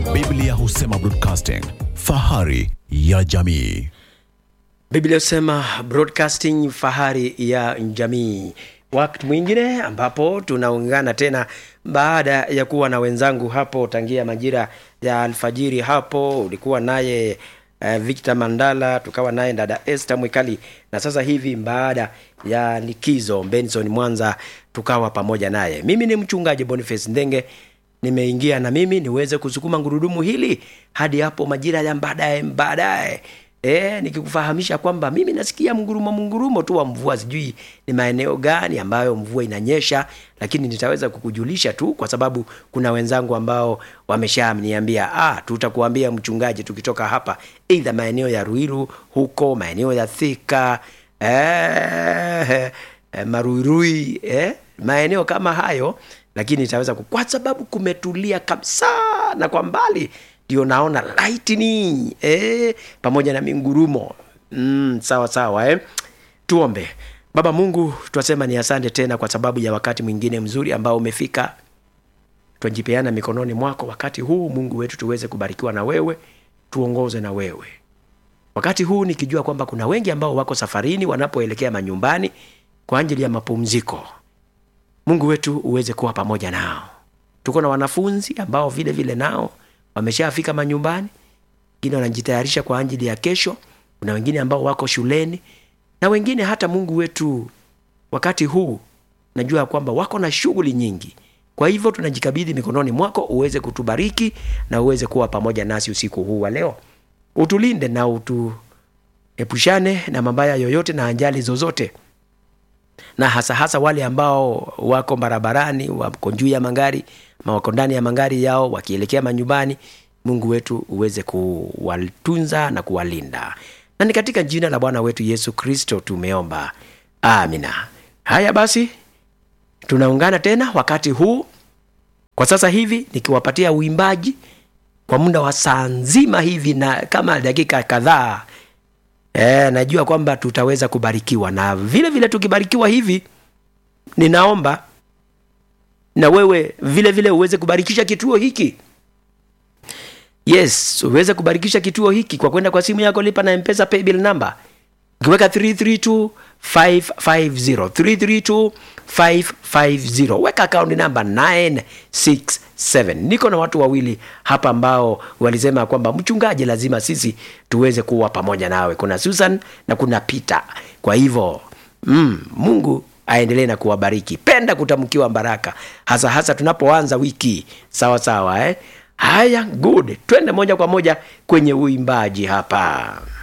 Biblia husema broadcasting, fahari ya jamii. Biblia husema broadcasting fahari ya jamii. Wakati mwingine ambapo tunaungana tena baada ya kuwa na wenzangu hapo tangia majira ya alfajiri. Hapo ulikuwa naye uh, Victor Mandala, tukawa naye dada Esther Mwikali, na sasa hivi baada ya likizo Benson Mwanza tukawa pamoja naye. Mimi ni mchungaji Boniface Ndenge nimeingia na mimi niweze kusukuma ngurudumu hili hadi hapo majira ya baadaye baadaye E, nikikufahamisha kwamba mimi nasikia mngurumo mngurumo tu wa mvua, sijui ni maeneo gani ambayo mvua inanyesha, lakini nitaweza kukujulisha tu, kwa sababu kuna wenzangu ambao wameshaniambia ah, tutakuambia mchungaji, tukitoka hapa, aidha maeneo ya Ruiru huko maeneo ya Thika eh, eh, Maruirui eh, maeneo kama hayo, lakini nitaweza ku, kwa sababu kumetulia kabisa na kwa mbali ndio naona lightning eh, pamoja na mingurumo mm, sawa sawa eh. Tuombe. Baba Mungu, twasema ni asante tena kwa sababu ya wakati mwingine mzuri ambao umefika. Twajipeana mikononi mwako wakati huu Mungu wetu, tuweze kubarikiwa na wewe, tuongoze na wewe wakati huu, nikijua kwamba kuna wengi ambao wako safarini wanapoelekea manyumbani kwa ajili ya mapumziko. Mungu wetu uweze kuwa pamoja nao. Tuko na wanafunzi ambao vile vile nao wameshafika manyumbani, wengine wanajitayarisha kwa ajili ya kesho. Kuna wengine ambao wako shuleni na wengine hata Mungu wetu, wakati huu najua kwamba wako na shughuli nyingi. Kwa hivyo tunajikabidhi mikononi mwako, uweze kutubariki na uweze kuwa pamoja nasi usiku huu wa leo, utulinde na utuepushane na mabaya yoyote na ajali zozote, na hasa hasa wale ambao wako barabarani, wako juu ya magari ama wako ndani ya magari yao wakielekea manyumbani. Mungu wetu uweze kuwatunza na kuwalinda, na ni katika jina la Bwana wetu Yesu Kristo tumeomba, amina. Haya basi, tunaungana tena wakati huu kwa sasa hivi nikiwapatia uimbaji kwa muda wa saa nzima hivi na kama dakika kadhaa. E, najua kwamba tutaweza kubarikiwa na vile vile tukibarikiwa hivi, ninaomba na wewe vile vile uweze kubarikisha kituo hiki. Yes, uweze kubarikisha kituo hiki kwa kwenda kwa simu yako, lipa na M-Pesa paybill number ukiweka 332550 332550, weka account number 967. Niko na watu wawili hapa ambao walisema kwamba mchungaji, lazima sisi tuweze kuwa pamoja nawe. Kuna Susan na kuna Peter. Kwa hivyo mm, Mungu aendelee na kuwabariki. Penda kutamkiwa baraka, hasa hasa tunapoanza wiki. Sawa sawa, eh? Haya, good, twende moja kwa moja kwenye uimbaji hapa.